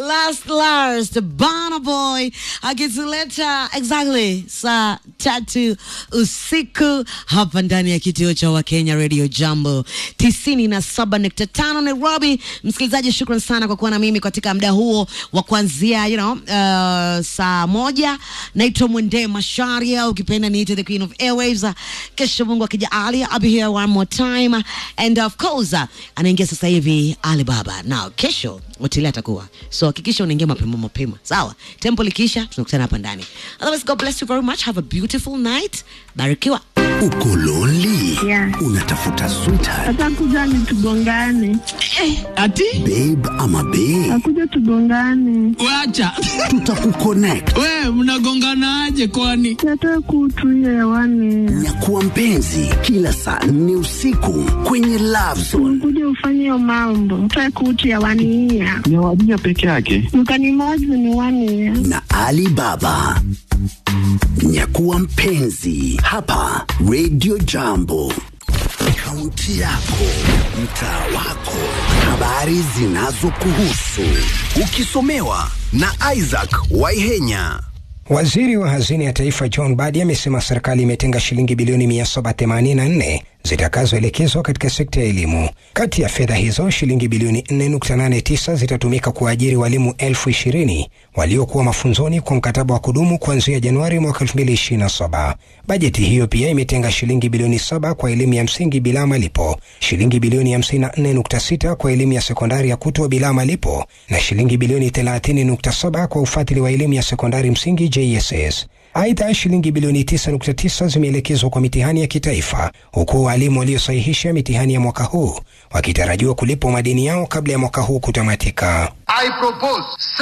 last last Burna Boy akituleta exactly saa tatu usiku hapa ndani ya kituo cha Wakenya Radio Jambo tisini na saba nukta tano Nairobi. Msikilizaji, shukran sana kwa kuwa na mimi katika muda huo wa kuanzia you know, uh, saa moja. Naitwa Mwende Masharia, ukipenda niite the Queen of Airwaves. Kesho Mungu akijalia, I'll be here one more time and of course uh, anaingia sasa hivi Alibaba. Now kesho Otile atakuwa so hakikisha unaingia mapema mapema, sawa? Tempo likiisha tunakutana hapa ndani. Otherwise, God bless you very much. Have a beautiful night. Barikiwa. Uko lonely? Yeah. Unatafuta sweetheart, Atakuja ni tugongane, Ati babe ama bae? akuja tugongane, wacha Tutakuconnect. we mnagonganaje kwani? yatoe kutu hiyo hewani, Nyakuwa mpenzi kila saa nne usiku kwenye Love Zone. kuja ufanye hiyo mambo, toe kutu hewani hiya ni wadija peke yake. mkanimozi ni wani ya na Ali Baba. Nyakuwa mpenzi hapa Radio Jambo. Kaunti yako, mtaa wako, habari zinazokuhusu, ukisomewa na Isaac Waihenya. Waziri wa hazina ya taifa John Badi amesema serikali imetenga shilingi bilioni 784 zitakazoelekezwa katika sekta ya elimu. Kati ya fedha hizo, shilingi bilioni 4.89 zitatumika kuajiri walimu elfu ishirini waliokuwa mafunzoni kwa mkataba wa kudumu kuanzia Januari mwaka 2027. Bajeti hiyo pia imetenga shilingi bilioni 7 kwa elimu ya msingi bila malipo, shilingi bilioni 54.6 kwa elimu ya sekondari ya kutwa bila malipo na shilingi bilioni 30.7 kwa ufadhili wa elimu ya sekondari msingi JSS. Aidha, shilingi bilioni 9.9 zimeelekezwa kwa mitihani ya kitaifa, huku walimu waliosahihisha mitihani ya mwaka huu wakitarajiwa kulipwa madeni yao kabla ya mwaka huu kutamatika. I propose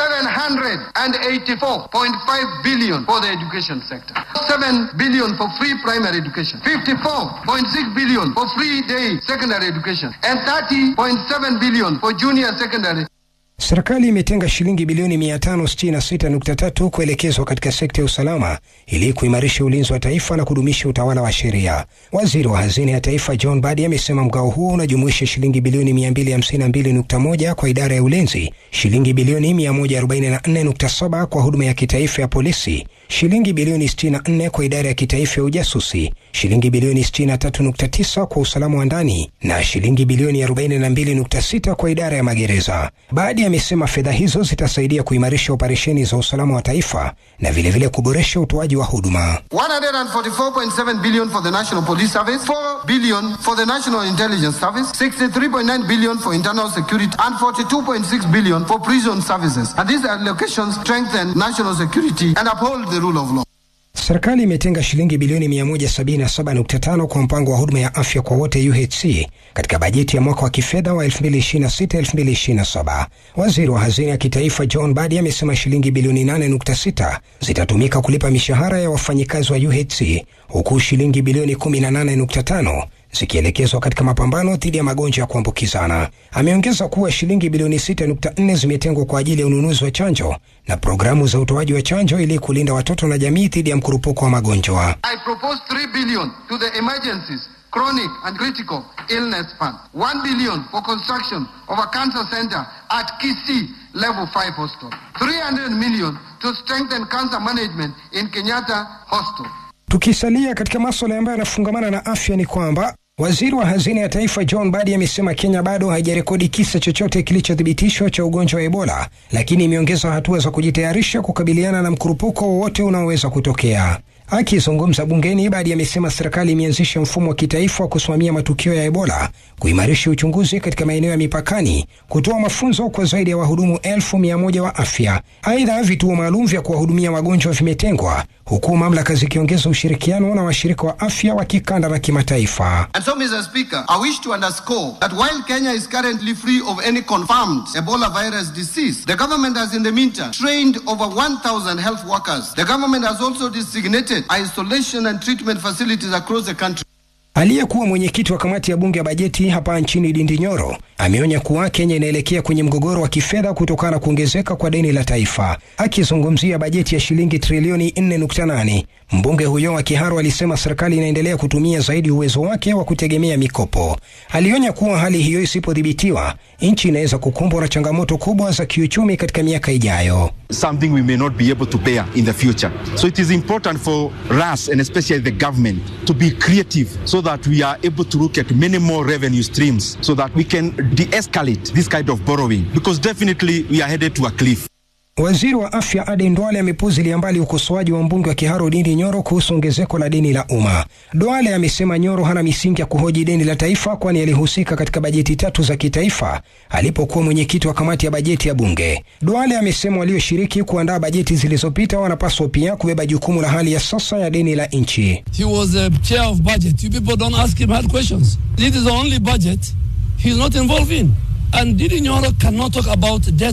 784.5 billion for the education sector. 7 billion for free primary education. 54.6 billion for free day secondary education. And 30.7 billion for junior secondary. Serikali imetenga shilingi bilioni 566.3 kuelekezwa katika sekta ya usalama ili kuimarisha ulinzi wa taifa na kudumisha utawala wa sheria. Waziri wa hazina ya taifa John Badi amesema mgao huo unajumuisha shilingi bilioni 252.1 kwa idara ya ulinzi, shilingi bilioni 144.7 kwa huduma ya kitaifa ya polisi, shilingi bilioni 64 kwa idara ya kitaifa ya ujasusi, shilingi bilioni 63.9 kwa usalama wa ndani na shilingi bilioni 42.6 kwa idara ya magereza. Baadi amesema fedha hizo zitasaidia kuimarisha operesheni za usalama wa taifa na vilevile kuboresha utoaji wa huduma. 144.7 billion for the National Police Service, 4 billion for the National Intelligence Service, 63.9 billion for internal security, and 42.6 billion for prison services. And these allocations strengthen national security and uphold the rule of law. Serikali imetenga shilingi bilioni 177.5 kwa mpango wa huduma ya afya kwa wote UHC katika bajeti ya mwaka wa kifedha wa 2026-2027. Waziri wa hazina ya kitaifa John Badi amesema shilingi bilioni 8.6 zitatumika kulipa mishahara ya wafanyikazi wa UHC huku shilingi bilioni 18.5 zikielekezwa katika mapambano dhidi ya magonjwa ya kuambukizana. Ameongeza kuwa shilingi bilioni 6.4 zimetengwa kwa ajili ya ununuzi wa chanjo na programu za utoaji wa chanjo ili kulinda watoto na jamii dhidi ya mkurupuko wa magonjwa. I propose 3 billion to the emergencies, chronic and critical illness fund. 1 billion for construction of a cancer center at Kisi level 5 hospital. 300 million to strengthen cancer management in Kenyatta Hospital. Tukisalia katika maswala ambayo yanafungamana na afya ni kwamba waziri wa hazina ya taifa John Badi amesema Kenya bado haijarekodi kisa chochote kilichothibitishwa cha ugonjwa wa Ebola, lakini imeongeza hatua za kujitayarisha kukabiliana na mkurupuko wowote unaoweza kutokea. Akizungumza bungeni, Badi amesema serikali imeanzisha mfumo wa kitaifa wa kusimamia matukio ya Ebola, kuimarisha uchunguzi katika maeneo ya mipakani, kutoa mafunzo kwa zaidi ya wahudumu elfu mia moja wa afya. Aidha, vituo maalum vya kuwahudumia wagonjwa vimetengwa, huku mamlaka zikiongeza ushirikiano na washirika wa afya wa kikanda na kimataifa. And so, Mr. Speaker, I wish to underscore that while Kenya is currently free of any confirmed Ebola virus disease, the government has in the meantime trained over 1,000 health workers. The government has also designated isolation and treatment facilities across the country. Aliyekuwa mwenyekiti wa kamati ya bunge ya bajeti hapa nchini Dindi Nyoro ameonya kuwa Kenya inaelekea kwenye mgogoro wa kifedha kutokana na kuongezeka kwa deni la taifa. Akizungumzia bajeti ya shilingi trilioni 4.8, Mbunge huyo wa Kiharu alisema serikali inaendelea kutumia zaidi uwezo wake wa kutegemea mikopo. Alionya kuwa hali hiyo isipodhibitiwa, nchi inaweza kukumbwa na changamoto kubwa za kiuchumi katika miaka ijayo. something we may not be able to bear in the future. So it is important for us and especially the government to be creative so that we are able to look at many more revenue streams so that we can de-escalate this kind of borrowing because definitely we are headed to a cliff. Waziri wa afya Aden Duale amepuzilia mbali ukosoaji wa mbunge wa Kiharu Ndindi Nyoro kuhusu ongezeko la deni la umma. Duale amesema Nyoro hana misingi ya kuhoji deni la taifa, kwani alihusika katika bajeti tatu za kitaifa alipokuwa mwenyekiti wa kamati ya bajeti ya bunge. Duale amesema walioshiriki kuandaa bajeti zilizopita wanapaswa pia kubeba jukumu la hali ya sasa ya deni la nchi. He was the chair of budget. You people don't ask him hard questions. This is the only budget he's not involved in. And Didi Nyoro cannot talk about debt